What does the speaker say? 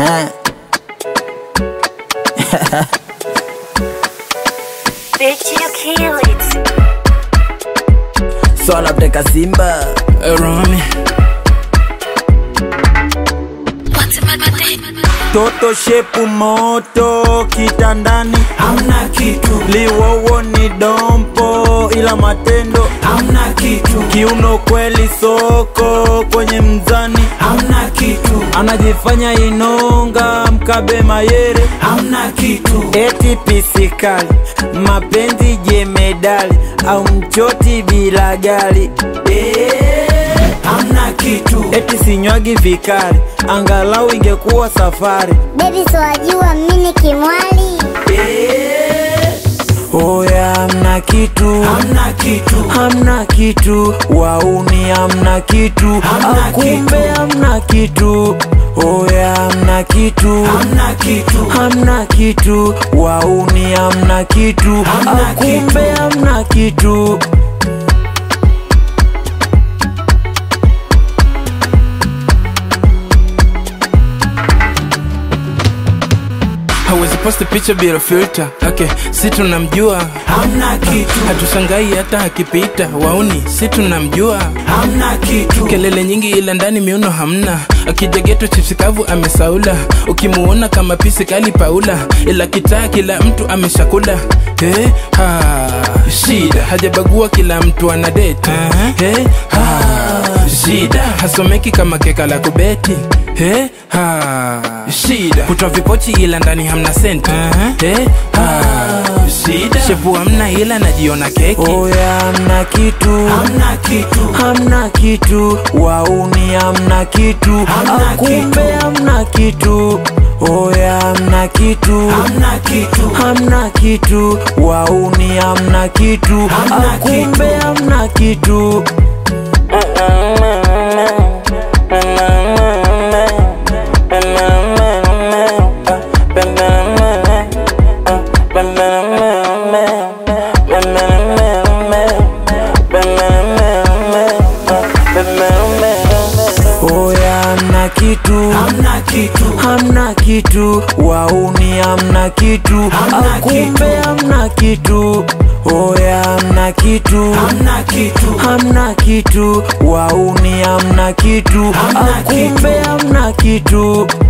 Eh. Bitch, you kill it. Swala mteka Simba Rami toto shepu moto kitandani hamna kitu, liwowo ni dompo ila matendo hamna kitu, kiuno kweli soko kwenye mzani hamna kitu, anajifanya inonga mkabe mayere hamna kitu, eti pisikali mapenzi jemedali au mchoti bila gali hamna kitu, eti sinywagi vikari angalau ingekuwa safari Baby so wajua mimi kimwali oya hamna kitu hamna kitu, hamna kitu wauni hamna kitu Hamna akumbe kitu. hamna kitu oya hamna kitu hamna kitu, hamna kitu wauni hamna kitu Hamna akumbe kitu. hamna kitu hawezi posti picha bila filter okay, si tunamjua hamna kitu, hatushangai hata akipita wauni si tunamjua hamna kitu, kelele nyingi ila ndani miuno hamna akija geto chipsi kavu amesaula ukimuona kama pisi kali paula ila kitaa kila mtu ameshakula hey, ha, shida hajabagua kila mtu ana deti hey, ha, shida hasomeki kama keka la kubeti hey, ha, shida kutwa vipochi ila ndani hamna senti hey, ha, shida shepu hamna ila najiona keki oya hamna kitu hamna kitu, hamna kitu wauni hamna kitu Hamna akumbe kitu. hamna kitu oya hamna kitu hamna kitu, hamna kitu wauni hamna kitu Hamna akumbe kitu. hamna kitu oya hamna kitu hamna kitu, hamna kitu wauni hamna kitu Hamna akumbe kitu. hamna kitu oya hamna kitu hamna kitu, hamna kitu wauni hamna kitu Hamna akumbe kitu. hamna kitu